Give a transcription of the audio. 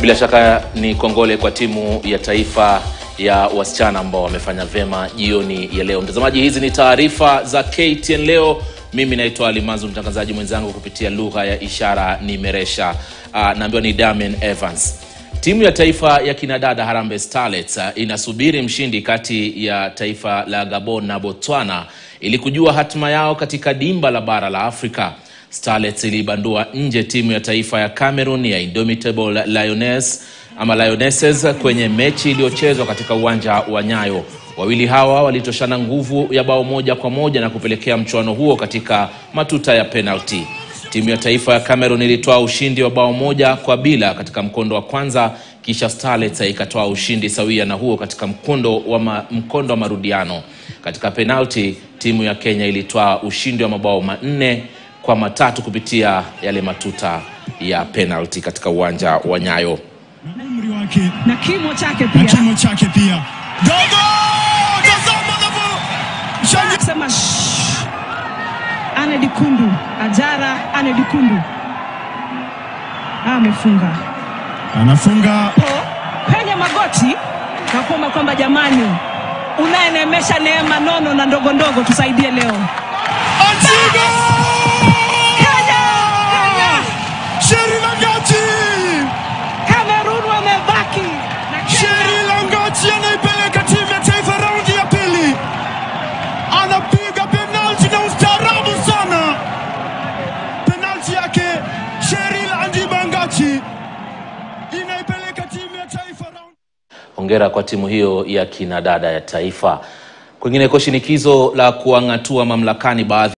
Bila shaka ni kongole kwa timu ya taifa ya wasichana ambao wamefanya vyema jioni ya leo. Mtazamaji, hizi ni taarifa za KTN leo. Mimi naitwa Alimazu, mtangazaji mwenzangu kupitia lugha ya ishara ni Meresha. Uh, naambiwa ni Damian Evans. Timu ya taifa ya kinadada Harambee Starlets uh, inasubiri mshindi kati ya taifa la Gabon na Botswana ili kujua hatima yao katika dimba la bara la Afrika. Starlets ilibandua nje timu ya taifa ya Cameroon ya Indomitable Lioness ama Lionesses kwenye mechi iliyochezwa katika uwanja wa Nyayo. Wawili hawa walitoshana nguvu ya bao moja kwa moja na kupelekea mchuano huo katika matuta ya penalty. Timu ya taifa ya Cameroon ilitoa ushindi wa bao moja kwa bila katika mkondo wa kwanza, kisha Starlets ikatoa ushindi sawia na huo katika mkondo wa, ma, mkondo wa marudiano. Katika penalty, timu ya Kenya ilitoa ushindi wa mabao manne kwa matatu kupitia yale matuta ya penalty katika uwanja wa Nyayo. na umri wake na kimo chake na pia kimo chake pia. Dogo! Tazama anavyo mshangi- sema shh. Ane Dikundu Ajara Ane Dikundu Ah, amefunga anafunga po kwenye magoti na kuomba kwamba jamani, unayenemesha neema nono na ndogo ndogo tusaidie leo. Antigo! Kenya, Kenya, Sheri Langati! Cameroon wamebaki na Kenya Sheri Langati anaipeleka timu ya taifa raundi ya pili, anapiga penalti na ustaarabu sana. Penalti yake Sheri Langati inaipeleka timu ya taifa raundi Hongera kwa timu hiyo ya kinadada ya taifa. Kwingineko, shinikizo la kuang'atua mamlakani baadhi